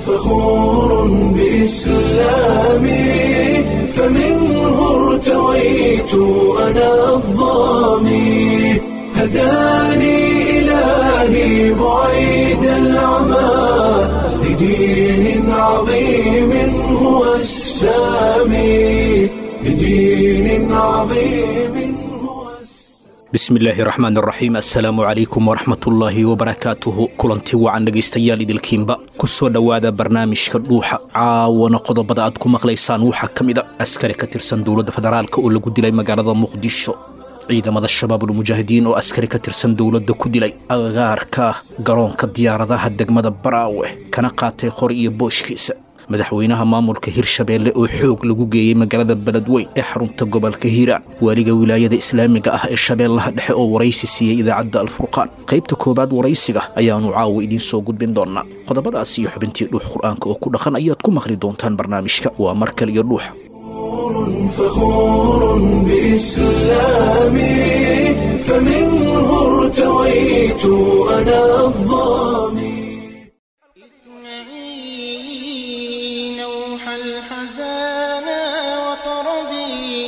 فخور بإسلامي فمنه ارتويت أنا الضامي هداني إلهي بعيد العمى لدين عظيم هو السامي لدين عظيم هو bismillaahi raxmaan raxiim assalaamu calaykum waraxmatullaahi wabarakaatuhu kulanti wacan dhegaystayaal idilkiinba ku soo dhowaada barnaamijka dhuuxa caawana qodobada aad ku maqlaysaan waxaa ka mid a askari ka tirsan dowladda federaalk oo lagu dilay magaalada muqdisho ciidamada shabaabulmujaahidiin oo askari ka tirsan dowladda ku dilay agagaarka garoonka diyaaradaha degmada baraawe kana qaatay qori iyo booshkiisa madaxweynaha maamulka hirshabeelle oo xoog lagu geeyey magaalada beledweyn ee xarunta gobolka hiiraan waaliga wilaayada islaamiga ah ee shabeellaha dhexe oo waraysi siiyey idaacadda alfurqaan qaybta koowaad waraysiga ayaanu caawa idiin soo gudbin doonaa qodobadaas iyo xubintii dhuux qur-aanka oo ku dhaqan ayaad ku maqli doontaan barnaamijka waa mar kale iyo dhuuxa فخور بإسلامي فمنه ارتويت أنا الضامي اسمعي نوح الحزانا وطربي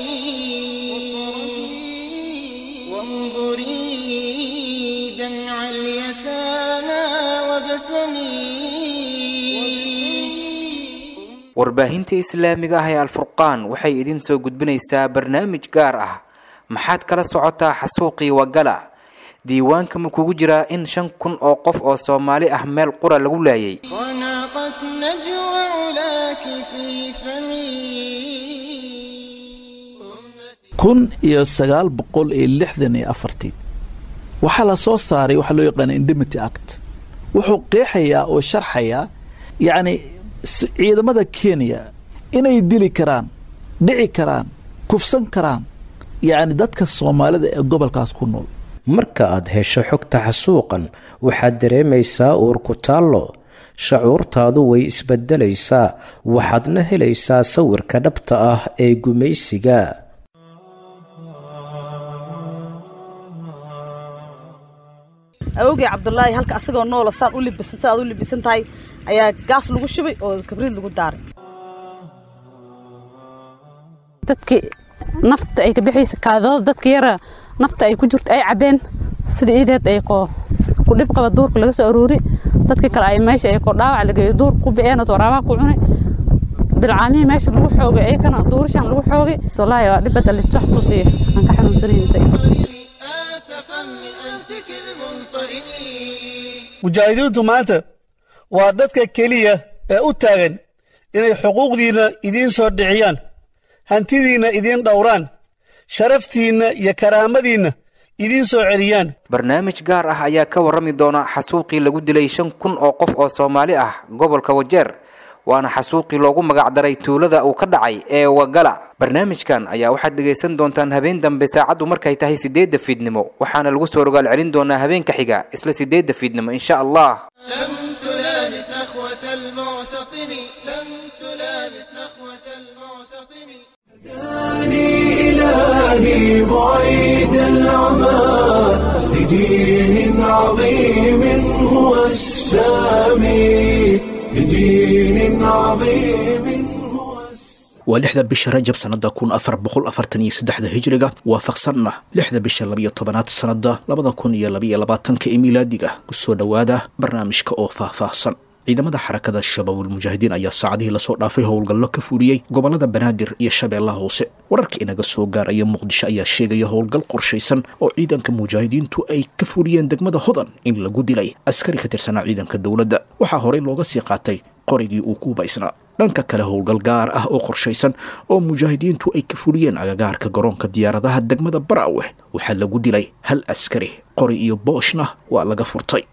وانظري دمع اليتامى وبسمي warbaahinta islaamiga ah ee alfurqaan waxay idin soo gudbinaysaa barnaamij gaar ah maxaad kala socotaa xasuuqii wagala diiwaanka ma kugu jiraa in shan kun oo qof oo soomaali ah meel qura lagu laayay وناقت نجوى علاك في فمي kun iyo sagaal boqol iyo lixdan iyo afartii waxaa la soo saaray waxaa loo yaqaana indemity act wuxuu qeexayaa oo sharxayaa yacni s- ciidamada kenya inay dili karaan dhici karaan kufsan karaan yacni dadka soomaalida ee gobolkaas ku nool marka aad hesho xogta xasuuqan waxaad dareemaysaa uur ku taallo shacuurtaadu way isbeddelaysaa waxaadna helaysaa sawirka dhabta ah ee gumaysiga awogey cabdulaahi halka asagoo noola saan u libisan sidaad u libisan tahay ayaa gaas lagu shubay oo kabriid lagu daaray dadkii nafta ay ka bixaysa kaadooda dadka yara nafta ay ku jirto ay cabeen sida iideed ay ko ku dhib qaba duurka laga soo aroori dadkii kale ay meesha ay ko dhaawac lageeyo duurka ku biceen oo waraabaha ku cunay bilcaamihii meesha lagu xoogay ayakana duurishaan lagu xoogay wallaahi waa dhibada listo xasuusiya aan ka xanuunsanaysa آسفا من أنسك المنصرم mujaahidiintu maanta waa dadka keliya ee u taagan inay xuquuqdiinna idiin soo dhiciyaan hantidiinna idiin dhowraan sharaftiinna iyo karaamadiinna idiin soo celiyaan barnaamij gaar ah ayaa ka warrami doona xasuuqii lagu dilay shan kun oo qof oo soomaali ah gobolka wajeer waana xasuuqii loogu magacdaray tuulada uu ka dhacay ee wagala barnaamijkan ayaa waxaad dhegaysan doontaan habeen dambe saacaddu markay tahay sideedda fiidnimo waxaana lagu soo rogaal celin doonaa habeenka xiga isla sideedda fiidnimo insha allah لم تلامس نخوة المعتصم لم تلامس نخوة المعتصم هداني إلهي بعيد العمى لدين عظيم هو السامي لدين عظيم هو السامي waa lixda bisha rajab sannada kun afar boqol afartan iyo saddexda hijriga waafaqsanna lixda bisha labiyo tobanaad sannada labada kun iyo labiyo labaatanka ee miilaadiga kusoo dhowaada barnaamijka oo faahfaahsan ciidamada xarakada shabaabulmujaahidiin ayaa saacadihii lasoo dhaafay howlgallo ka fuliyey gobolada banaadir iyo shabeellaha hoose wararka inaga soo gaaraya muqdisho ayaa sheegaya howlgal qorshaysan oo ciidanka mujaahidiintu ay ka fuliyeen degmada hodan in lagu dilay askari ka tirsanaa ciidanka dowladda waxaa horey looga sii qaatay qorigii uu ku baysnaa dhanka kale howlgal gaar ah oo qorshaysan oo mujaahidiintu ay ka fuliyeen agagaarka garoonka diyaaradaha degmada baraawe waxaa lagu dilay hal askari qori iyo booshna waa laga furtay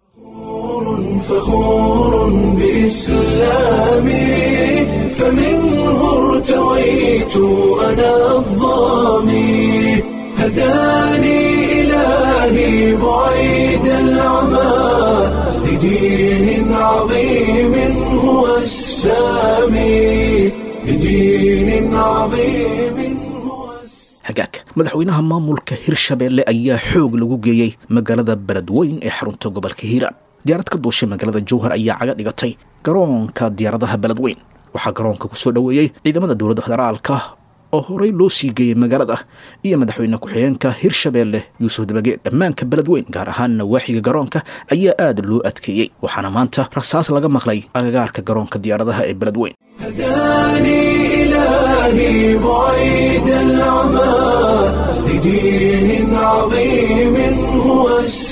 فخور بإسلامي فمنه ارتويت أنا الضامي هداني إلهي بعيد العمى لدين عظيم هو السامي لدين عظيم هو السامي hagaag madaxweynaha maamulka hirshabeelle ayaa xoog lagu geeyey magaalada beledweyn ee xarunta gobolka hiiraan diyaarad ka duushay magaalada jowhar ayaa caga dhigatay garoonka diyaaradaha beledweyn waxaa garoonka ku soo dhoweeyey ciidamada dowladda federaalka oo horey loo sii geeyey magaalada iyo madaxweyne ku-xigeenka hirshabeelle yuusuf dabageed ammaanka beledweyn gaar ahaan nawaaxiga garoonka ayaa aada loo adkeeyey waxaana maanta rasaas laga maqlay agagaarka garoonka diyaaradaha ee beledweyn هداني إلهي بعيد العمى لدين عظيم هو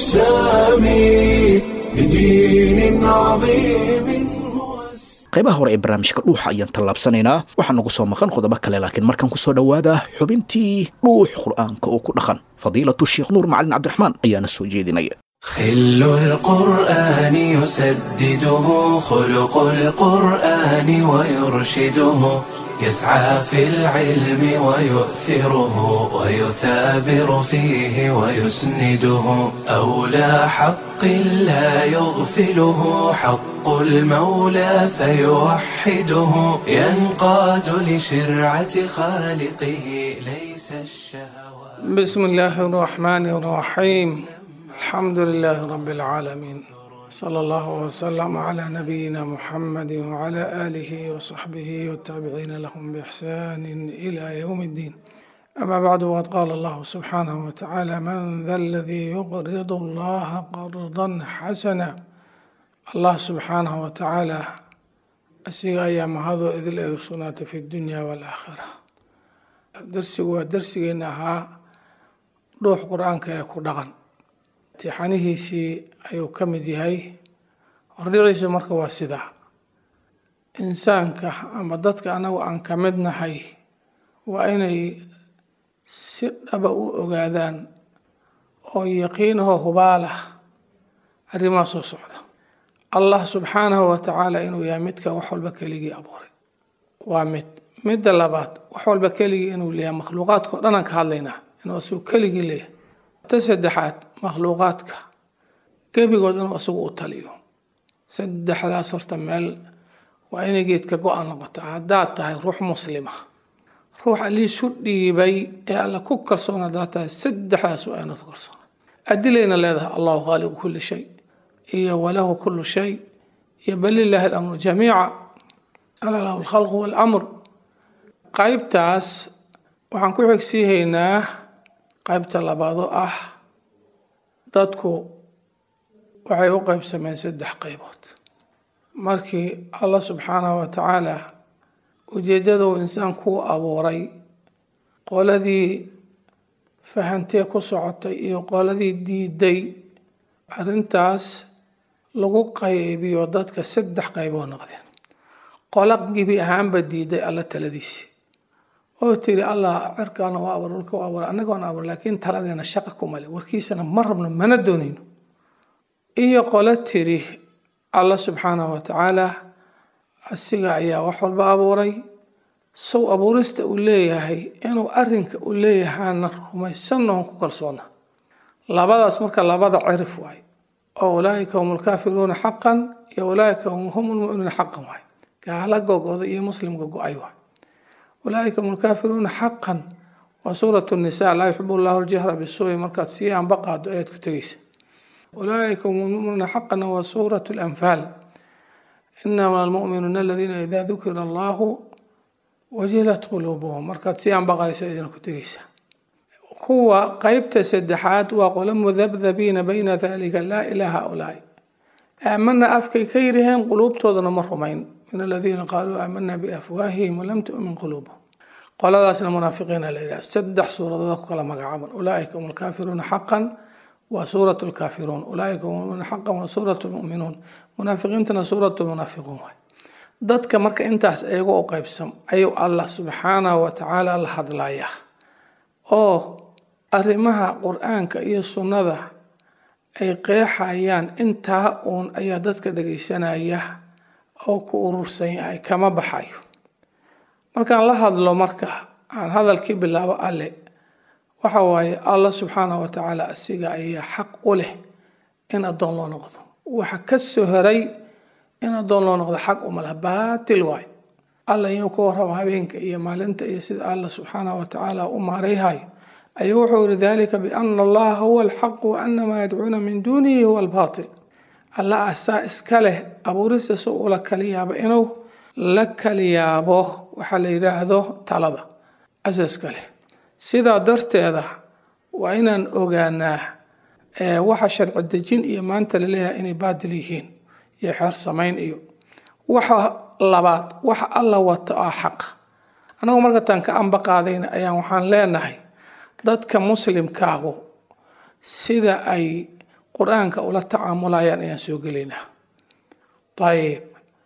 السامي لدين عظيم هو السامي qaybaha hore ee barnaamijka dhuuxa ayaan tallaabsanaynaa waxaa nagu soo maqan qodobo kale laakiin markaan kusoo dhowaada xubintii dhuux qur'aanka oo ku dhaqan fadiilatu sheekh nuur macalin cabdiraxmaan ayaana soo jeedinaya خل القرآن يسدده خلق القرآن ويرشده يسعى في العلم ويؤثره ويثابر فيه ويسنده أولى حق لا يغفله حق المولى فيوحده ينقاد لشرعة خالقه ليس الشهوات بسم الله الرحمن الرحيم الحمد لله رب العالمين صلى الله وسلم على نبينا محمد وعلى آله وصحبه والتابعين لهم بإحسان إلى يوم الدين أما بعد وقد قال الله سبحانه وتعالى من ذا الذي يقرض الله قرضا حسنا الله سبحانه وتعالى أسيغ أيام هذا إذ لا في الدنيا والآخرة درسي ودرسي إنها روح قرآن كيكو دغن tixanihiisii ayuu ka mid yahay hordhiciisu marka waa sidaa insaanka ama dadka anagu aan ka mid nahay waa inay si dhaba u ogaadaan oo yaqiinahoo hubaalah arrimaha soo socda allah subxaanahu wa tacaala inuu yahay midka wax walba keligii abuuray waa mid midda labaad wax walba keligii inuu leeyahay makhluuqaadka o dhan aan ka hadlaynaa inuu asigu keligii leeyahay ta saddexaad makhluuqaadka gebigood inuu isagu u taliyo saddexdaas horta meel waa inay geedka go-an noqoto haddaad tahay ruux muslima ruux aliisu dhiibay ee alla ku kalsoon haddaad tahay saddexdaas waa inaad ku kalsoona adilayna leedahay allahu khaaliqu kulli shay iyo walahu kullu shay iyo balilaahi alamru jamiica ala lahu alkhalqu waalamr qaybtaas waxaan ku xigsiihaynaa qaybta labaadoo ah dadku waxay u qaybsameen saddex qaybood markii allah subxaanahu wa tacaala ujeeddaduu insaankuu abuuray qoladii fahantee ku socotay iyo qoladii diiday arrintaas lagu qaybiyo dadka saddex qaybood noqdeen qola gebi ahaanba diiday alla taladiisii oo tiri allah cirkaana waa abuur dhulka waa abuur annagoona abuur laakiin taladeena shaqa kumale warkiisana ma rabno mana doonayno iyo qolo tiri allah subxaanahu wa tacaala asiga ayaa wax walba abuuray sow abuurista uu leeyahay inuu arinka uu leeyahaana rumaysannoon ku kalsoona labadaas marka labada cirif waay oo ulaaika hum lkaafiruuna xaqan iyo ulaaika hum lmuminuuna xaqan waay gaala gogoda iyo muslimka go-ay waay ulaaika hum lkaafiruuna xaqan waa suurat nisa laa yuxib llahu ljahra bisuui markaad sii anba qaado ayaad ku tegeysa ulaaika hum lmuminuuna xaqan waa suurat lanfaal inama almuminuuna aladiina idaa dukira allahu wajilat quluubuhum markaad sii anbaqaysa idina ku tegeysa kuwa qeybta saddexaad waa qolo mudabdabiina bayna dalika laa ilaa haulaai aamana afkay ka yiraheen quluubtoodana ma rumayn min aladiina qaaluu aamana biafwaahihim walam tu'min quluubuhum qoladaasna munaafiqiina la yidhaha saddex suuradood ku kala magacaaban ulaaika hum alkaafiruuna xaqan waa suurat lkaafiruun ulaaika hum lmuminuuna xaqan waa suurat lmu'minuun munaafiqiintana suurat lmunaafiquun waay dadka marka intaas iyaga u qaybsam ayuu allah subxaanahu wa tacaala la hadlayaa oo arrimaha qur-aanka iyo sunnada ay qeexayaan intaa uun ayaa dadka dhagaysanaya oo ku urursan yahay kama baxayo markaan la hadlo marka aan hadalkii bilaabo alle waxa waaye allah subxaanahu wa tacaala asiga ayaa xaq u leh in addoon loo noqdo waxa ka soo horay in addoon loo noqdo xaq uma laha baatil waay alla inuu ka warrabo habeenka iyo maalinta iyo sida allah subxaanahu wa tacaala u maarayhayo ayuu wuxuu yihi dalika biana allaha huwa alxaq wa ana maa yadcuuna min duunihi huwa albaatil alla asaa iska leh abuuristiisa ula kali yaabo inuu la kali yaabo waxaa la yidhaahdo talada asaa iska leh sidaa darteeda waa inaan ogaanaa waxa sharci dejin iyo maanta laleeyahay inay baadil yihiin iyo xeer samayn iyo waxa labaad waxa alla wata oo xaq annagu marka taan ka amba qaadayna ayaan waxaan leenahay dadka muslimkaagu sida ay qur-aanka ula tacaamulayaan ayaan soo gelaynaa ayib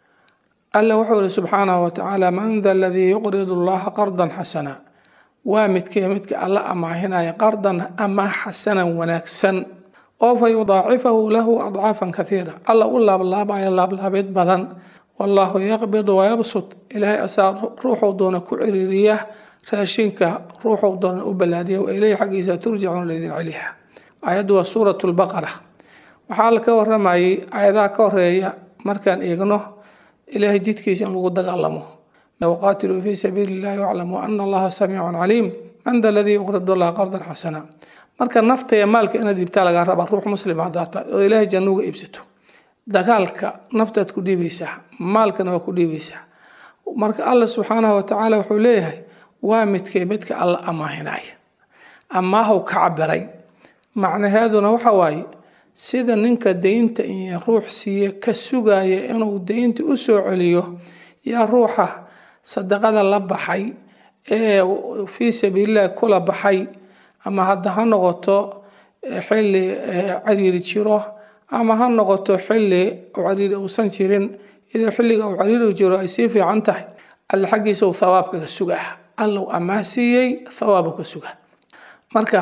alla wuxuu yihi subxaanahu watacaala man da aladii yuqridu allaha qardan xasana waa midkee midka alla amaahinaya qardan ama xasanan wanaagsan oo fa yudaacifahu lahu adcaafan kaiira alla u laablaabayo laablaabeed badan wallaahu yaqbidu wayabsud ilaahay asaa ruuxuu doona ku ciriiriya raashinka ruuxuu doona u ballaadiya wa ileyhi xaggiisa turjacuuna laydin celiha aayaddu waa suurat lbaqara waxaa la ka waramayay aayadaha ka horeeya markaan eegno ilaahay jidkiisa in lagu dagaalamo waqaatiluu fii sabiili illahi waclamuu ana allaha samiicun caliim man da aladii yuqridu allaha qardan xasana marka nafta iyo maalka inaad iibtaa lagaa rabaa ruux muslim haddaa tahay oo ilaahay janno uga iibsato dagaalka naftaad ku dhiibaysaa maalkana waa ku dhiibaysaa marka alla subxaanahu watacaala wuxuu leeyahay waa midkee midka alla amaahinaya amaahu ka cabiray macnaheeduna waxa waaye sida ninka deynta iyo ruux siiye ka sugaya inuu deynta u soo celiyo yaa ruuxa sadaqada la baxay ee fii sabiilillahi kula baxay ama hadda ha noqoto xilli cariiri jiro ama ha noqoto xilli cariiri uusan jirin idoo xilliga uu cariiri jiro ay sii fiican tahay alle xaggiisa uu thawaabka ka sugaa allow amaah siiyey thawaabu ka sugaa marka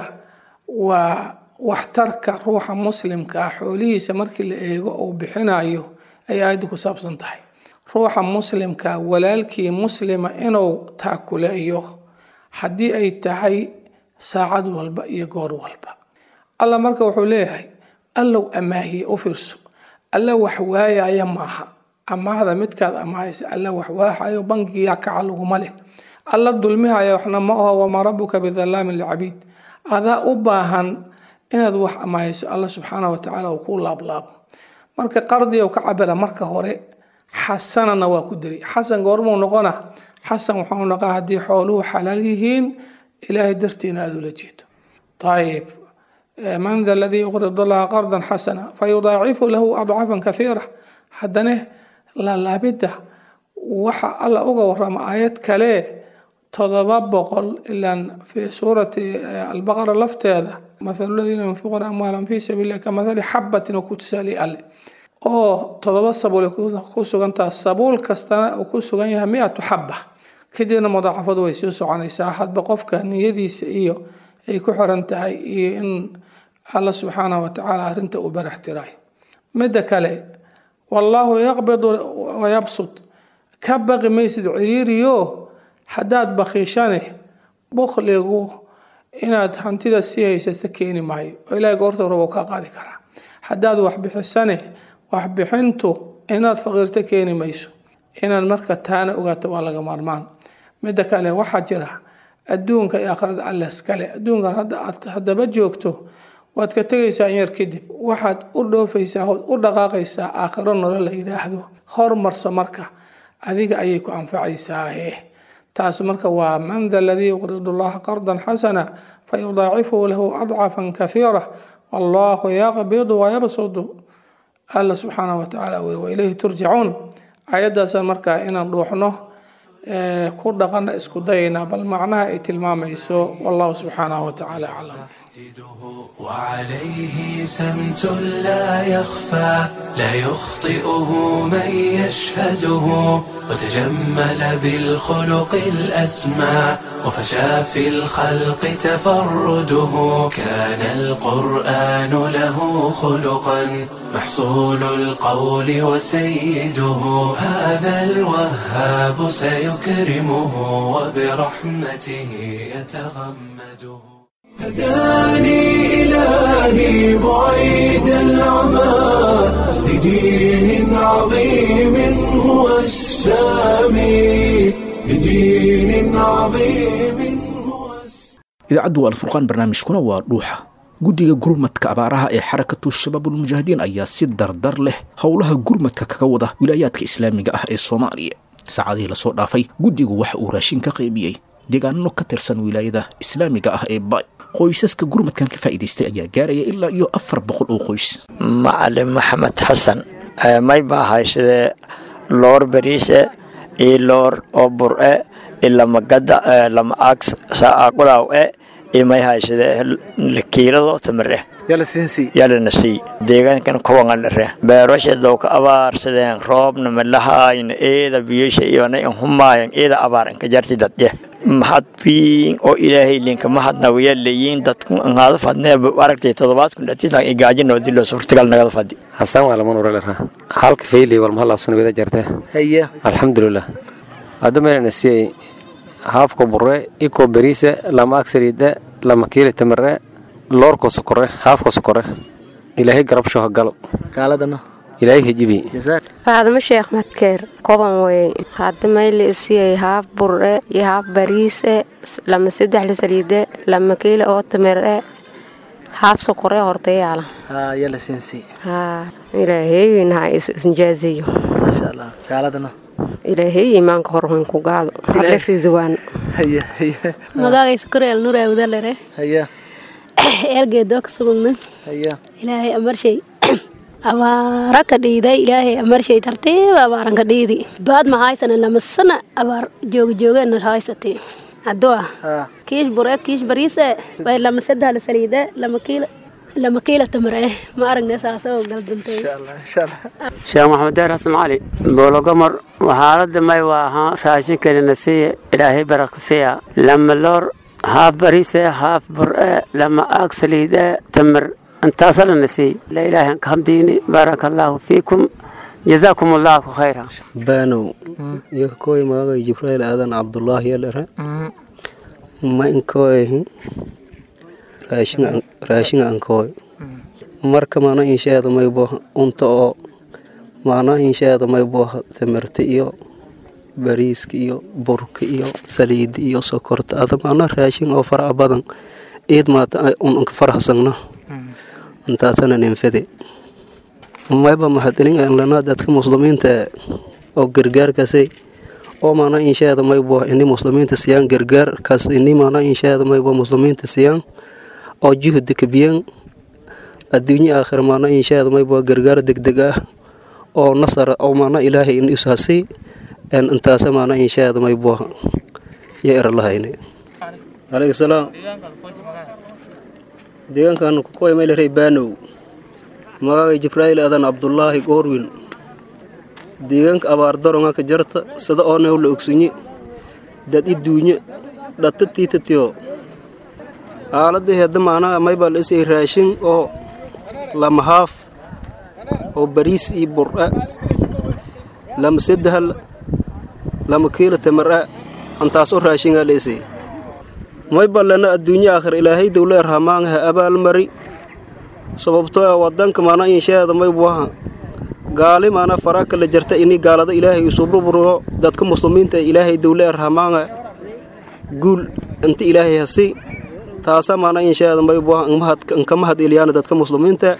waa waxtarka ruuxa muslimka ah xoolihiisa markii la eego uu bixinayo ay aayaddu ku saabsan tahay ruuxa muslimka walaalkii muslima inuu taakuleeyo haddii ay tahay saacad walba iyo goor walba alla marka wuxuu leeyahay allow amaahiye u fiirso alla wax waayaya maaha amaahda midkaad amaahaysa alla wax waahayo bangiga kaca laguma leh alla dulmihaya waxna ma aho wamaa rabuka bidalaamin licabiid adaa u baahan inaad wax amaahayso alla subxaana watacaala uu ku laablaabo marka qardiga ka cabira marka hore xasanana waa ku diri xasan goormuu noqona xasan waxau noqaa haddii xooluhu xalaal yihiin ilaahay dartiina aada ula jeedo ayib man da aladii yuqridu allaha qardan xasana fayudaacifu lahu adcaafan kaiira haddana laalaabidda waxa alla uga warama aayad kale todoba boqol ilaan fi suurati albaqara lafteeda mathalu ladiina yunfiquuna amwaalahum fi sabiili ka mathali xabatin oo ku tusaaliye alle oo todoba sabuul ku sugantaha sabuul kastana uu ku sugan yahay mi-atu xaba kadibna mudaacafadu way sii soconaysaa hadba qofka niyadiisa iyo ay ku xiran tahay iyo in alla subxaanahu watacaala arrinta uu barax tirayo midda kale wallaahu yaqbidu wayabsud ka baqi maysid ciriiriyo haddaad bakiishane bukligu inaad hantida sii haysato keeni maayo oo ilaahay goorta rabo kaa qaadi karaa haddaad waxbixisane waxbixintu inaad faqiirto keeni mayso inaad marka taana ogaato waa laga maarmaan midda kale waxaa jira adduunka iyo aakhirada alle iskale adduunkan hadda aad haddaba joogto waad ka tegaysaa in yar kadib waxaad u dhoofaysaa ood u dhaqaaqaysaa aakhiro nolol la yidhaahdo hormarso marka adiga ayay ku anfacaysaahe taas marka waa man da aladii yuqridu allaha qardan xasana fayudaacifuhu lahu adcafan kaiira wallahu yaqbidu wayabsudu alla subxaanahu watacaala weli waileyhi turjacuun ayaddaasaan markaa inaan dhuuxno ku dhaqana isku dayayna bal macnaha ay tilmaamayso wallahu subxaanahu watacaala aclam وعليه سمت لا يخفى لا يخطئه من يشهده وتجمل بالخلق الأسمى وفشى في الخلق تفرده كان القرآن له خلقا محصول القول وسيده هذا الوهاب سيكرمه وبرحمته يتغمده هداني إلهي بعيد العمى لدين عظيم هو السامي لدين عظيم هو idaacaddu waa alfurqaan barnaamijkuna waa dhuuxa guddiga gurmadka abaaraha ee xarakatu shabaabulmujaahidiin ayaa si dardar leh howlaha gurmadka kaga wada wilaayaadka islaamiga ah ee soomaaliya saacadihii lasoo dhaafay guddigu waxa uu raashin ka qaybiyey deegaano ka tirsan wilaayada islaamiga ah ee bay qoysaska gurmadkan ka faa'iidaystay ayaa gaaraya ilaa iyo afar boqol oo qoys macalin maxamed xasan may ba ahay sidee loor beriise iyo loor oo bur-e iyo lama gada lama ag saaqulaw e iyo may hay sidee kiilado tamare yalana sii deegaankan kuwangan dhare beerasha dowka abaar sideen roobna malahayna eeda biyosha iyona in humaayan eeda abaar inka jarti dadye mahad fiin oo ilaahay linka mahadna waya leeyiin dadku ngaada fadnee aragtay toddobaad kun dhatitan igaajina dilo suurtagal nagada fadi hasan waa lama nuralera halka fayli wal mahal afsan wada jarte haya alxamdulilah hadda meelana siyay haafka burre iko beriise lama agsariide lama kiili tamare loorko sokore haafka sokore ilaahay garabsho ha galo gaaladana ilaahay hejibi faadimo sheekh madkeer koban wey hadda mayli isiyay haaf bur'e iyo haaf bariise lama saddex la saliide lama kiila oo tamare haaf sokore hortayaala yala siinsi haa ilaaheywin ha isnjaaziyo maasha allah gaaladana ilaahay imaanka horwan ku gaado hadle ridwaan haya haya magagaysa koreel nureewdalere haya eelgeedoo ka sugugna haya ilaahay amarshay abaara ka dhiiday ilaahay amarshay tartiib abaaran ka dhiidi baad ma haysana lama sana abaar jooga joogeenna haysatay haddua kiish bure kiish bariise bay lama saddex la saliide lama kiila lama kiila tamare ma aragne saasoo galdantay sheekh maxamed deer xasan cali boologomor xaaladda may waa ahaa raashinkanina siiya ilaahay baraka siiya lama loor haaf bariise haaf bur'e lama aag saliide tamar intaasalana siiy la ilaahay anka hamdiini baaraka allaahu fiikum jazaakum allaahu khayra baanow iyo kakooy magagay jibrail aadan cabdulaahi yalere ma inkooyahi raashinga ankooy marka mana insheeda maybo unta oo mana insheeda maybo tamarta iyo bariiska iyo burka iyo saliida iyo sokorta ada mana raashin oo faraha badan ciid maata un anka farahsagno intaasana ninfade mayba maxadilin lana dadka muslimiinta oo gargaarkaasay oo mana insheeda maybo ini muslimiinta siyaan gargaarkaas ini mana insheeda maybo muslimiinta siyaan oo juhda kabiyan adduunye aakhir mana insheeda maybo gargaar degdeg ah oo nasar oo mana ilaahay in ishasay intaasa mana insheeda maybo ya eralahayne alayhi salaam deegaankan kukuwa meelrey baanow magagay jibrail adan cabdulaahi goorwin deegaanka abaar daronga ka jarta sida oo new la ogsunye dad i duunye dhatta tiitatiyo aaladii hedda maanaa maybaa la isay raashin oo lama haaf oo bariis iyo bur'a lama saddehal lama kiilo tamar'a antaasoo raashingaa la isay mayba lana adduunye aakhir ilaahay dowle rahmaangaha abaalmari sababtoo ah wadanka maana insheeda maybuaha gaali maana fara kala jarta ini gaalada ilaahay isuburburgo dadka muslimiinta ilaahay dowle rahmaanga guul inta ilaahay hasi taasa maana insheeda maybuaha inka mahad eliyaan dadka muslimiinta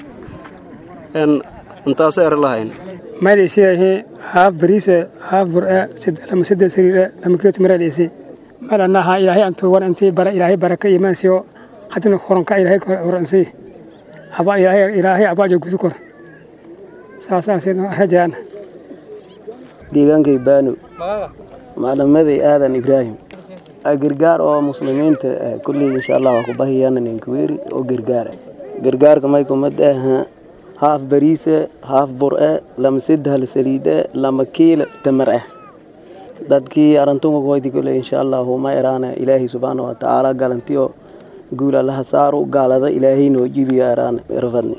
intaasa er lahayn maydhaysiyahe haaf bariise haaf bur'a lama saddex sariire lama kiloto maraadhaysi malanaha ilaahay antuugan intii bara ilaahay baraka imaansiyo haddana horanka ilaahay horansi aba ilaahay ilaahay abaajo gudu kor saasaasaynu rajaan deegaankay baano maclamaday aadan ibraahim gargaar oo muslimiinta kulley insha allah waa ku bahiyaan ninkaweeri oo gargaara gargaarka maykumad aha haaf bariise haaf bur'e lama saddehal saliide lama kiila tamar ah dadkii arantunga koyti kule insha allahu ma eraana ilaahay subxaana wa tacaala galantiyo guul allaha saaru gaalada ilaahay noo jibiyo eraana rafadni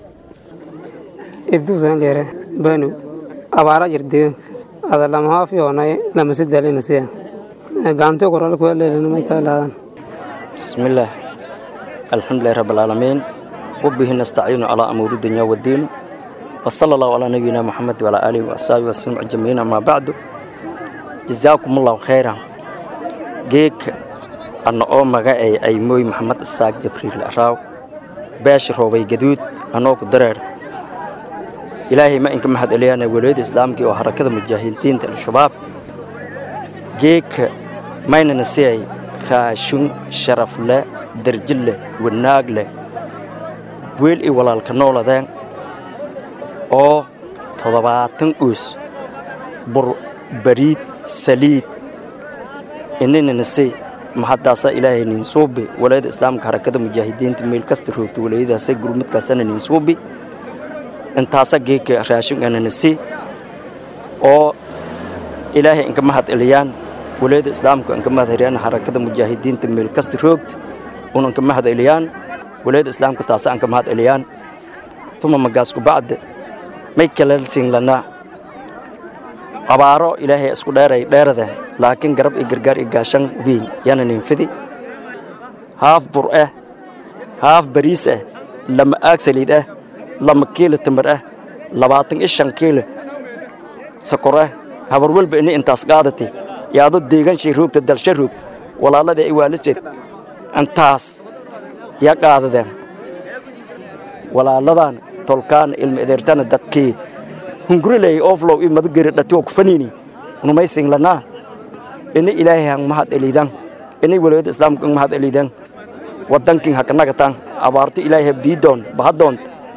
ibduusan dheere banu abaara jir deegaanka ada lama haaf yoonay lama sadaalina siya gacanto korole kuwa leelina may kala laadaan bismillaah alxamdulilahi rabbi alcaalamiin wabihi nastaciinu calaa amuuri dunya waddiin wasala allahu calaa nabiyina maxamed wacalaa aalihi waasxaabihi wasallam ajmaciin amaa bacdu jazaakum allahu khayran geedka anna oo magacay ay mooy maxamed isaaq jabriil araaw beesha roobay gaduud anoo ku dareer ilaahay ma inka mahad celiyaana waliyada islaamkii oo harakada mujaahidiinta al-shabaab geedka maynana siay raashun sharaf leh darji leh wanaag leh weel i walaalka nooladeen oo toddobaatan uus bur bariid saliid ininana si maxadaasaa ilaahay nin suubi walayada islaamka harakada mujaahidiinta meel kasta roogta walayadaasa gurmudkaasana nin suubi intaasa geedka raashin anana si oo ilaahay inka mahad celiyaan walayada islaamka inka mahad celiyaan harakada mujaahidiinta meel kasta roogta un inka mahad celiyaan walayada islaamka taasa anka mahad celiyaan tuma magaasku bacda may kalalsin lanaa abaaro ilaahay isku dheeray dheeradeen laakiin garab iyo gargaar iyo gaashan weyn yaana ninfidi haaf bur ah haaf bariis ah lama aag saliid ah lama kiilo timir ah labaatan iyo shan kiilo sokor ah habar walba ini intaas qaadati yaado deeganshay roogta dalsha roog walaalada ay waalijeed intaas yaa qaadadeen walaaladan tolkaan ilma edeertana dadkii hungureley oflow i madageri dhatiwa kufanini unumaysin lanaa ini ilaahay hang mahad eliidan ini waliyada islaamka ang mahad eliidan wadankin hakanagatan abaarto ilaahay biidoon bahadoont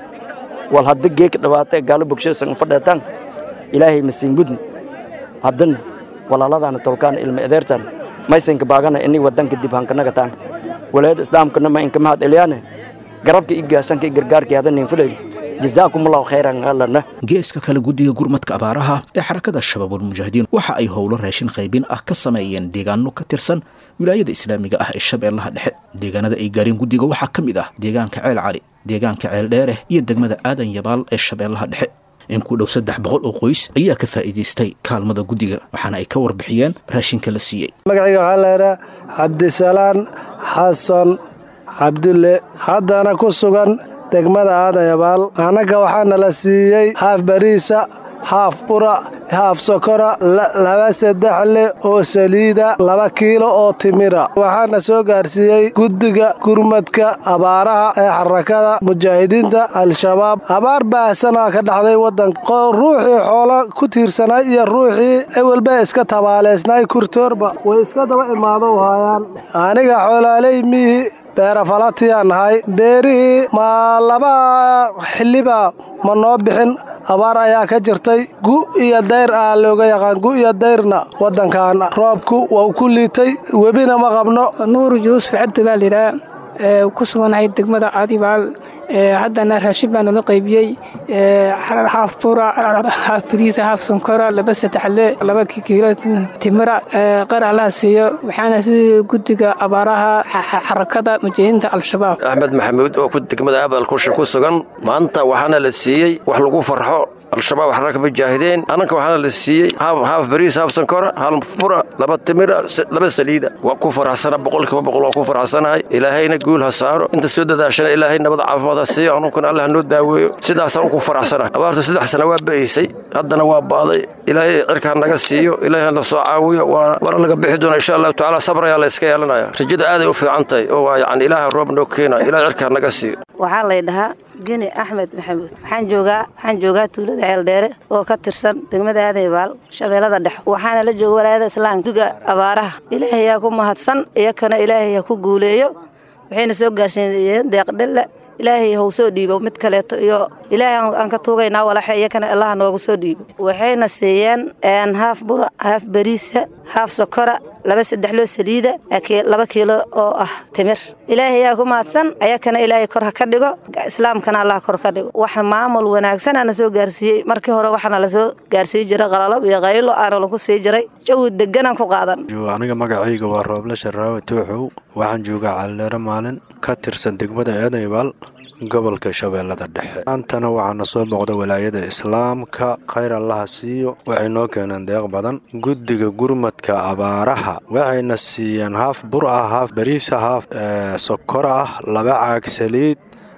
wal hadda geeka dhawaata gaalo bogshasan fadheetan ilaahay masiin mudn haddan walaaladana tolkaan ilma edeertan maysinka baagana ini wadanka dib hankanagatan waliyada islaamkana ma inka mahad eliyaane garabka i gaashanka i gargaarkii hadda ninfuleyl jazaakumullahu khayran allana geeska kale guddiga gurmadka abaaraha ee xarakada shabaabulmujaahidiin waxa ay howlo raashin qaybin ah ka sameeyeen deegaano ka tirsan wilaayada islaamiga ah ee shabeellaha dhexe deegaanada ay gaareen guddiga waxaa ka mid ah deegaanka ceel cali deegaanka ceel dheere iyo degmada aadan yabaal ee shabeellaha dhexe in ku dhow saddex boqol oo qoys ayaa ka faa'iidaystay kaalmada guddiga waxaana ay ka warbixiyeen raashinka la siiyey magacayga waxaa laydhaa cabdisalaan xasan cabdulle haddana ku sugan degmada aadan yabaal annaga waxaana la siiyey haaf bariisa haaf bura haaf sokora laba saddexle oo saliida laba kiilo oo timira waxaana soo gaarsiiyey guddiga gurmadka abaaraha ee xarakada mujaahidiinta al-shabaab abaar baahsanaa ka dhacday waddanka ruuxii xoolo ku tiirsanay iyo ruuxii ewelba iska tabaaleysnay kurtoorba way iska daba imaado haayaan aniga xoolaaley miihi beerafalatiyaa nahay beerihii ma laba xilliba ma noo bixin abaar ayaa ka jirtay gu iyo dayr aa looga yaqaan gu iyo dayrna waddankan roobku wau ku liitay webina ma qabno nuuru yuusuf cabdi baa layidhaha ku suganahay degmada cadibaal haddana raashin baa nala qaybiyey haaf bura haaf bariisa haaf sonkora laba saddexle laba kiilo timira qarax laha siiyo waxaana si guddiga abaaraha xarakada mujaahidiinta al-shabaab axmed maxamuud oo ku degmada abal kusha ku sugan maanta waxaana la siiyey wax lagu farxo al-shabaab xaraka mujaahidiin annanka waxaana la siiyey haaf bariis haaf sankora hal bura laba timira laba saliida waa ku farxsana boqolkiiba boqol waa ku farxsanahay ilaahayna guul ha saaro inta soo dadaashana ilaahay nabad caafimaad ha siiyo anunkuna allah noo daaweeyo sidaasaan ku faraxsanahay abaarta saddex sana waa ba'aysay haddana waa ba'day ilaahay cirka ha naga siiyo ilaahay hana soo caawiyo waana laga bixi doona insha allahu tacaala sabr ayaa la iska yeelanaya rajada aaday u fiican tahay oo waa yacni ilaaha roob noo keena ilahay cirka ha naga siiyo waxaa lay dhahaa geni axmed maxamuud waxaan joogaa waxaan joogaa tuulada ceeldheere oo ka tirsan degmada aadaybaal shabeellada dhex waxaana la jooga walaayada islaamka duga abaaraha ilaahay yaa ku mahadsan iyakana ilaahay ha ku guuleeyo waxayna soo gaarsiiyeen deeqdhelle ilaahay hau soo dhiibo mid kaleeto iyo ilaahay aan ka tuugaynaa walaxe iyakana allaha noogu soo dhiibo waxayna siiyeen haaf bura haaf bariisa haaf sokora laba saddex loo saliida laba kiilo oo ah timir ilaahay yaa ku mahadsan ayakana ilaahay kor ha ka dhigo islaamkana allah kor ka dhigo wax maamul wanaagsanana soo gaarsiiyey markii hore waxaana lasoo gaarsiiyi jiray qalalab iyo qaylo aana lagu sii jiray jawi deganaan ku qaadan aniga magacayga waa rooble sharaawe tooxow waxaan joogaa caldheere maalin ka tirsan degmada eedaybaal gobolka shabeellada dhexe maantana waxaana soo muuqda walaayada islaamka khayr allaha siiyo waxay noo keeneen deeq badan guddiga gurmadka abaaraha waxayna siiyeen haaf bur ah haaf bariisa haaf sokor ah laba caag saliid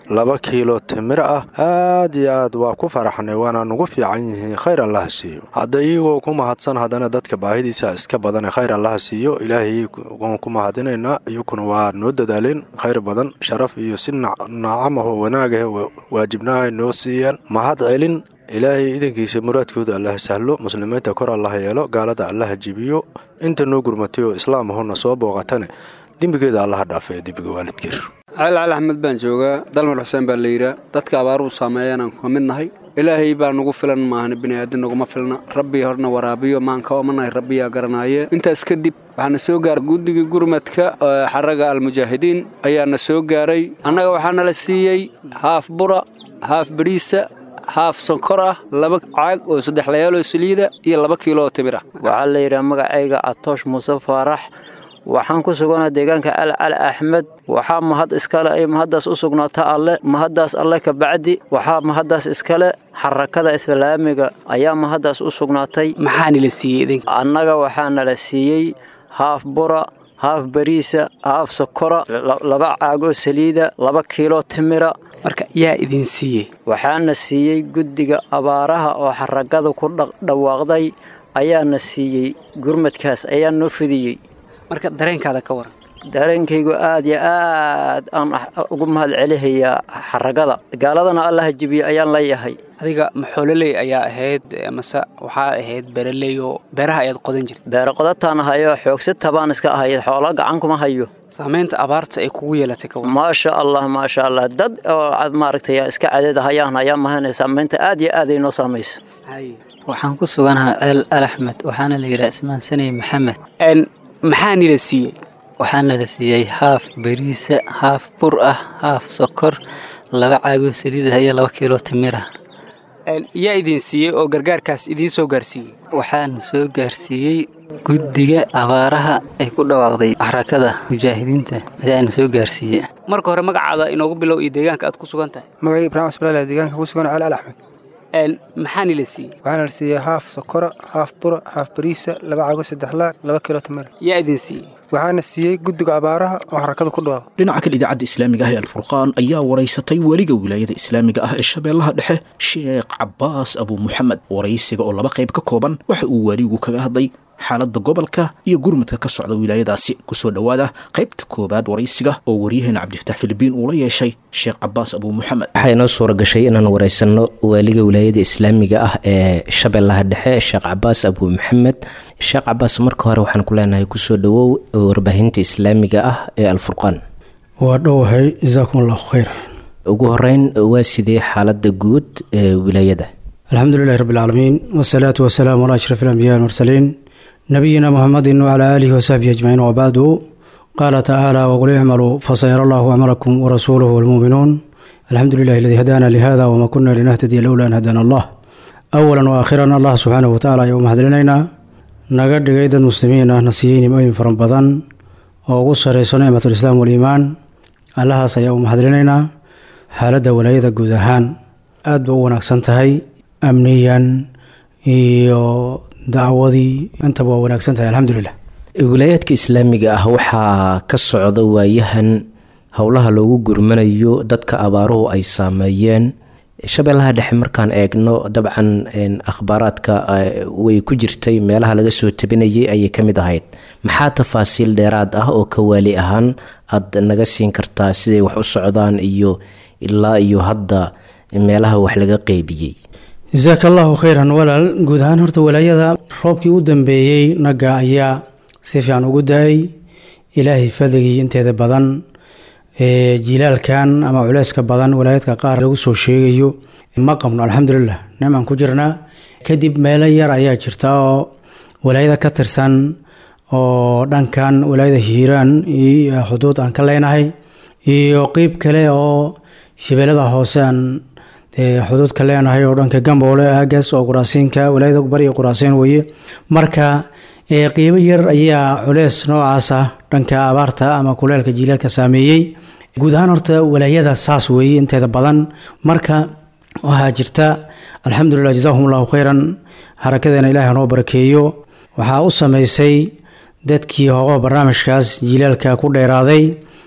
laba kiilo timir ah aad iyo aad waa ku faraxnay waana nugu fiican yihiin khayr allaha siiyo hadda iyagoo ku mahadsan haddana dadka baahidiisa iska badane khayr allaha siiyo ilaahay waan ku mahadinaynaa iyakuna waa noo dadaaleen khayr badan sharaf iyo si nacamaho wanaagah waajibnaha noo siiyaan mahad celin ilaahay idankiisa muraadkooda allaha sahlo muslimiinta kor allaha yeelo gaalada allaha jibiyo inta noo gurmatay oo islaam ahona soo booqatane dembigeeda allaha dhaafee dembiga waalidkeer cali cali axmed baan joogaa dalmar xuseen baa la yidhaa dadka abaaruhu saameeyaanaan ka mid nahay ilaahay baa nugu filan maahan bini'aadan naguma filna rabbi horna waraabiyo maan ka omanahay rabbiyaa garanaaye intaas kadib waxaana soo gaaray guddigii gurmadka xaraga almujaahidiin ayaana soo gaaray annaga waxaana la siiyey haaf bura haaf bariisa haaf sonkor ah laba caag oo saddex layaaloo saliida iyo laba kiiloo timir ah waxaa la yidhaha magacayga catoosh muuse faarax waxaan ku suganaa deegaanka cali cali axmed waxaa mahad iskale ay mahaddaas u sugnaata alle mahaddaas alle ka bacdi waxaa mahaddaas iskale xarakada islaamiga ayaa mahaddaas u sugnaatay maxaana la siiyey annaga waxaana la siiyey haaf bura haaf bariisa haaf sokora laba caagoo saliida laba kiilo timira marka yaa idin siiyey waxaana siiyey guddiga abaaraha oo xaragada ku dhawaaqday ayaana siiyey gurmadkaas ayaa noo fidiyey marka dareenkaada ka waran dareenkaygu aad iyo aad aan ugu mahad celihayaa xaragada gaaladana allaha jibiye ayaan leeyahay adiga maxoololey ayaa ahayd mase waxaa ahayd beeraley oo beeraha ayaad qodan jirta beera qodataan ahayo xoogsata baan iska ahay xoolo gacan kuma hayo saamaynta abaarta ay kugu yeelatay ka maasha allah maasha allah dad oo maaragtay iska cadeed hayaan ayaa mahanay saamaynta aad iyo aad ay noo saamaysa waxaan ku suganahaa ceel al axmed waxaana la yidhaha ismaan sanay maxamed maxaa nila siiyey waxaana la siiyey haaf bariisa haaf bur ah haaf sokor laba caagoo saliidah iyo laba kiilo timira yaa idin siiyey oo gargaarkaas idiin soo gaarsiiyey waxaana soo gaarsiiyey guddiga abaaraha ay ku dhawaaqday xarakada mujaahidiinta ayaana soo gaarsiiye marka hore magacaada inoogu bilow iyo deegaanka aad ku sugan tahay magacii ibraahim asbalaala deegaanka ku sugan cali al axmed maxaa nila siiyey waxaana la siiyey haaf sokora haaf bura haaf bariisa laba cago saddex laag laba kilo timira yaa idin siiyey waxaana siiyey guddiga abaaraha oo xarakada ku dhawaaqo dhinaca kale idaacadda islaamiga ah ee alfurqaan ayaa waraysatay weliga wilaayada islaamiga ah ee shabeellaha dhexe sheekh cabbaas abuu muxamed waraysiga oo laba qayb ka kooban waxa uu weligu kaga hadlay xaaladda gobolka iyo gurmadka ka socda wilaayadaasi kusoo dhowaada qaybta koowaad waraysiga oo waryaheena cabdifataax filibiin uu la yeeshay sheekh cabaas abuu muxamed waxaa inoo suura gashay inaan waraysanno waaliga wilaayada islaamiga ah ee shabeellaha dhexe sheekh cabaas abuu maxamed sheekh cabaas marka hore waxaan ku leenahay kusoo dhowow warbaahinta islaamiga ah ee alfurqaan waa dhowahay jasaakum allahu khayr ugu horeyn waa sidee xaaladda guud ee wilaayada alxamdu lilahi rabbi alcaalamiin wasalaatu wasalaamu calaa ashraf alambiya almursaliin nabiyina muxamedin wcalaa aalihi wasaxbihi ajmaciin wabacdu qaala tacaala waqul icmaluu fasayara allahu acmalakum warasuuluhu walmuuminuun alxamdu lilahi aladii hadaana lihada wama kuna linahtadiya lowla an hadaana allah awalan waakhiran allah subxaanahu watacaala ayaa u mahadcelinaynaa naga dhigay dad muslimiin ah na siiyey nimooyin fara badan oo ugu sareyso nicmatulislaam waliimaan allahaas ayaa u mahadcelinaynaa xaaladda walaayada guud ahaan aad ba u wanaagsan tahay amniyan iyo dacwadii intaba waa wanaagsan tahay alxamdulilah wilaayaadka islaamiga ah waxaa ka socda waayahan howlaha loogu gurmanayo dadka abaaruhu ay saameeyeen shabeellaha dhexe markaan eegno dabcan akhbaaraadka way ku jirtay meelaha laga soo tabinayay ayay ka mid ahayd maxaa tafaasiil dheeraad ah oo ka waali ahaan aad naga siin kartaa siday wax u socdaan iyo ilaa iyo hadda meelaha wax laga qeybiyey jasaaka allahu khayran walaal guud ahaan horta walaayada roobkii u dambeeyey naga ayaa si fiican ugu da-ay ilaahay fadligii inteeda badan jilaalkan ama culeyska badan walaayadka qaar lagu soo sheegayo ma qabno alxamdulilah nicmaan ku jirnaa kadib meelo yar ayaa jirta oo walaayada ka tirsan oo dhankan walaayada hiiraan iyo xuduud aan ka leenahay iyo qeyb kale oo shabeellada hoose aan xuduud ka leenahay oo dhanka gamboole aagaas oo quraasiinka walaayada bariga quraasiin weye marka qiibo yar ayaa culeys noocaas ah dhanka abaarta ama kuleelka jiilaalka saameeyey guud ahaan horta walaayada saas weeye inteeda badan marka waxaa jirta alxamdulilah jazaahum allahu khayran harakadeena ilaahay noo barakeeyo waxaa u sameysay dadkii hoogo barnaamijkaas jiilaalka ku dheeraaday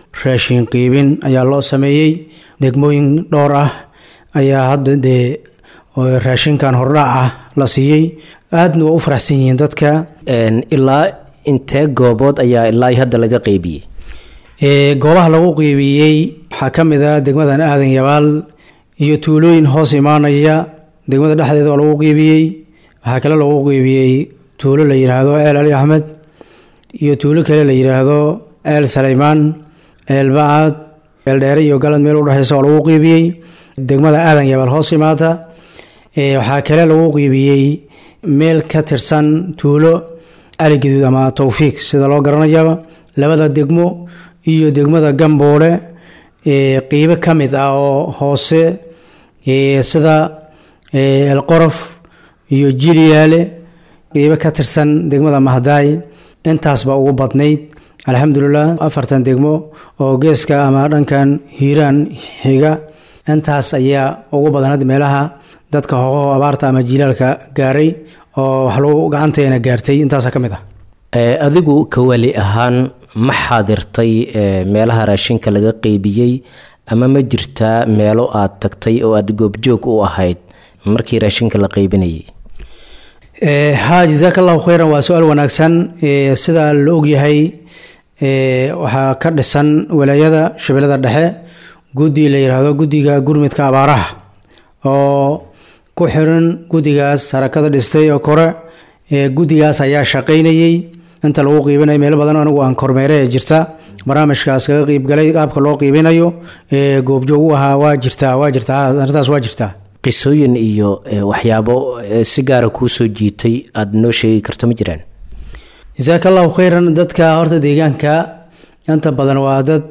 raashin qiibin ayaa loo sameeyey degmooyin dhowr ah ayaa hadda dee raashinkan hordhac ah la siiyey aadna waa u faraxsan yihiin dadka ilaa intee goobood ayaa ilaa hadda laga qeybiyey goobaha lagu qiibiyey waxaa ka mid ah degmadan aadan yabaal iyo tuulooyin hoos imaanaya degmada dhexdeeda waa lagu qiibiyey waxaa kale lagu qiibiyey tuulo la yidhaahdo eel ali axmed iyo tuulo kale la yidhaahdo eel saleymaan eel bacad eel dheere iyo galad meel udhexeysa oo lagu qiibiyey degmada aadan yabaal hoos imaata waxaa kale lagu qiibiyey meel ka tirsan tuulo ali gaduud ama towfiiq sida loo garanayaba labada degmo iyo degmada gamboole qiibo ka mid ah oo hoose sida elqorof iyo jiliyaale qiibo ka tirsan degmada mahdaay intaasba ugu badnayd alxamdulilah afartan degmo oo geeska ama dhankan hiiraan xiga intaas ayaa ugu badan hadda meelaha dadka hoqaho abaarta ama jiilaalka gaaray oo wax lagu gacanteena gaartay intaasa ka mid ah adigu kawali ahaan ma xaadirtay meelaha raashinka laga qeybiyey ama ma jirtaa meelo aad tagtay oo aad goobjoog u ahayd markii raashinka la qeybinayay ha jazaaka allahu kheyran waa su-aal wanaagsan sida la ogyahay waxaa ka dhisan walaayada shabeellada dhexe guddi la yidhaahdo guddiga gurmidka abaaraha oo ku xiran guddigaas harakada dhistay oo kore guddigaas ayaa shaqaynayey inta lagu qiibinayo meelo badan anigu aan kormeere ee jirta barnaamijkaas kaga qiibgalay qaabka loo qiibinayo goobjoog u ahaa waa jirtaa waa jirtaa arrintaas waa jirtaa qisooyin iyo waxyaabo si gaara kuu soo jiitay aada noo sheegi karto ma jiraan jasaaka allahu kheyran dadka horta deegaanka inta badan waa dad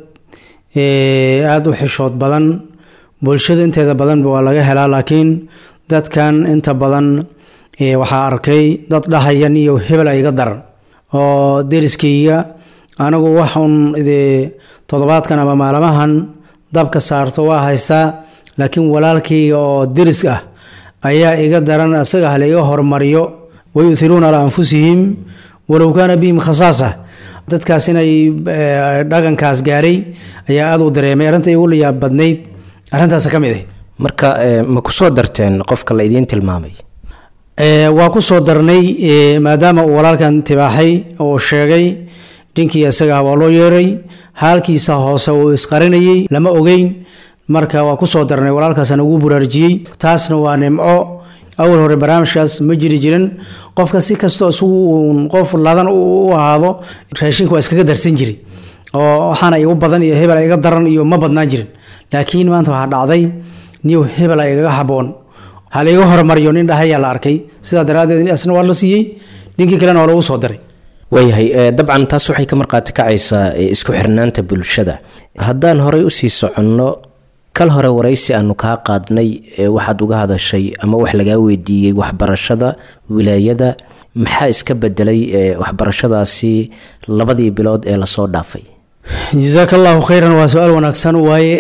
aada u xishood badan bulshada inteeda badanba waa laga helaa laakiin dadkan inta badan waxaa arkay dad dhahayan iyo hebel iga daran oo deriskayga anigu waxun toddobaadkan ama maalmahan dabka saarto waa haystaa laakiin walaalkayga oo deris ah ayaa iga daran asaga hala iga hormariyo wayuhiruuna calaa anfusihim walow kaana bihim khasaasa dadkaas inay dhaqankaas gaaray ayaa aada u dareemay arrinta igu layaab badnayd arrintaas ka mid ah marka ma ku soo darteen qofka la idiin tilmaamay waa ku soo darnay maadaama uu walaalkan tibaaxay oo sheegay dhinkii isaga waa loo yeeray haalkiisa hoose uu isqarinayey lama ogeyn marka waa ku soo darnay walaalkaasaan ugu buraarjiyey taasna waa nimco awal hore barnaamijkaas ma jiri jirin qofka si kastoo isugu uun qof ladan u ahaado raashinka waa iskaga darsan jiri oo waxaana igu badan iyo hebela iga daran iyo ma badnaan jirin laakiin maanta waxaa dhacday niyow hebela igaga haboon halaiga hormariyo nin dhahayaa la arkay sidaa daraaddeed isna waa la siiyey ninkii kalena waa lagu soo diray waayahay dabcan taas waxay ka marqaati kacaysaa isku xirnaanta bulshada haddaan horey usii soconno kal hore waraysi aanu kaa qaadnay waxaad uga hadashay ama wax lagaa weydiiyey waxbarashada wilaayada maxaa iska bedelay waxbarashadaasi labadii bilood ee lasoo dhaafay jasaaka allahu kheyran waa su-aal wanaagsan waaye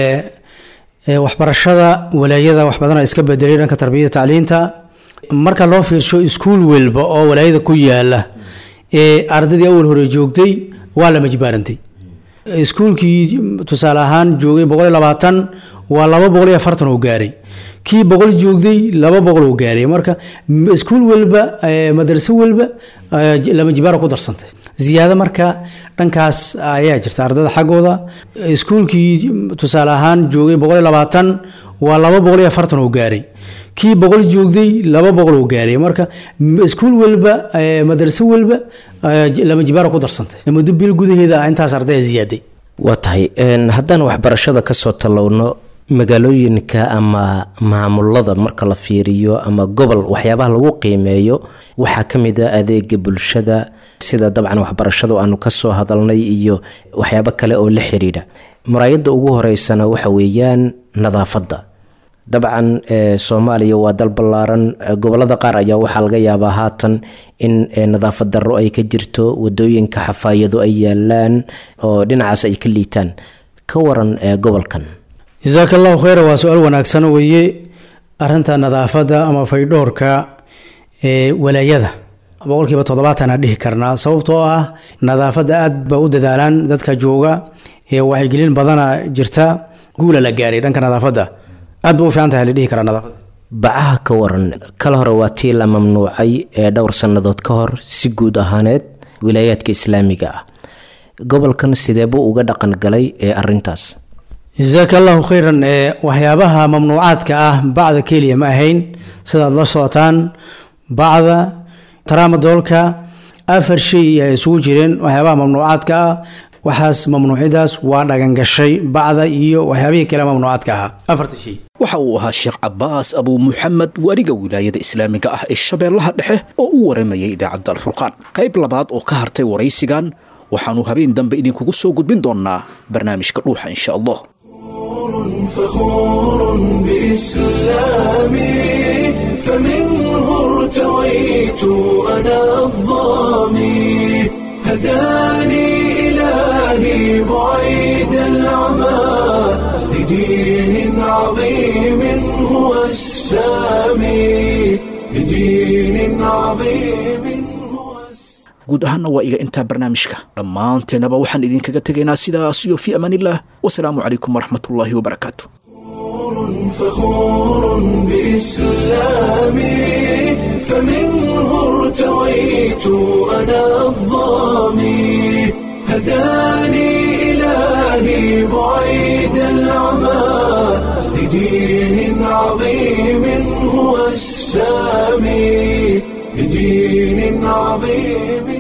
waxbarashada walaayada wax badana iska bedelay dhanka tarbiyada tacliinta marka loo fiirsho iskuul welba oo walaayada ku yaala ee ardaydii awal hore joogtay waa la majbaarantay iskuulkii tusaale ahaan joogay boqol iyo labaatan waa laba boqol iyo afartan oo gaaray kii boqol joogday laba boqol oo gaaray marka iskuul welba madraso welba lama jibaara ku darsantay ziyaado marka dhankaas ayaa jirta ardada xaggooda iskuulkii tusaale ahaan joogay boqol iyo labaatan waa laba boqol iyo afartan oo gaaray kii boqol joogday laba boqol oo gaaray marka iskuul welba madraso welba lama jibaara ku darsantay muddo bil gudaheeda intaas ardaya ziyaaday waa tahay haddaan waxbarashada kasoo tallowno magaalooyinka ama maamulada marka la fiiriyo ama gobol waxyaabaha lagu qiimeeyo waxaa ka mid a adeega bulshada sida dabcan waxbarashadu aanu kasoo hadalnay iyo waxyaabo kale oo la xiriira muraayadda ugu horeysana waxa weeyaan nadaafadda dabcan soomaaliya waa dal ballaaran gobolada qaar ayaa waxaa laga yaabaa haatan in nadaafad darro ay ka jirto wadooyinka xafaayado ay yaalaan oo dhinacaas ay ka liitaan ka waran gobolkan jasaaka allahu kheyra waa su-aal wanaagsan weeye arinta nadaafadda ama faydhoorka ee walaayada boqolkiiba toddobaatan aan dhihi karnaa sababtoo ah nadaafadda aad ba u dadaalaan dadka jooga wacyigelin badana jirta guula la gaaray dhanka nadaafadda aad ba u fiican tahay la dhihi karaa nadaafadda bacaha ka waran kala hore waa tii la mamnuucay ee dhowr sannadood ka hor si guud ahaaneed wilaayaadka islaamiga ah gobolkan sideebuu uga dhaqan galay ee arintaas jasaaka allahu khayran ee waxyaabaha mamnuucaadka ah bacda keliya ma ahayn sidaad la socotaan bacda taraamadoolka afar shay ay isugu jireen waxyaabaha mamnuucaadka ah waxaas mamnuucidaas waa dhagangashay bacda iyo waxyaabihii kale mamnuucaadka ahaa afarta shay waxa uu ahaa sheekh cabaas abuu muxamed wariga wilaayada islaamiga ah ee shabeellaha dhexe oo u waramayay idaacadda alfurqaan qayb labaad oo ka hartay waraysigan waxaannu habeen dambe idinkugu soo gudbin doonnaa barnaamijka dhuuxa insha allah فخور بإسلامي فمنه ارتويت أنا الظامي هداني إلهي بعيد العمى لدين عظيم هو السامي لدين عظيم guud ahaanna waa iga intaa barnaamijka dhammaanteenaba waxaan idinkaga tegaynaa sidaas iyo fii amaanillaah wasalaamu calaykum waraxmatullaahi wabarakaatu فخور بإسلامي فمنه ارتويت أنا الظامي هداني إلهي بعيد العمى لدين عظيم هو السامي لدين عظيم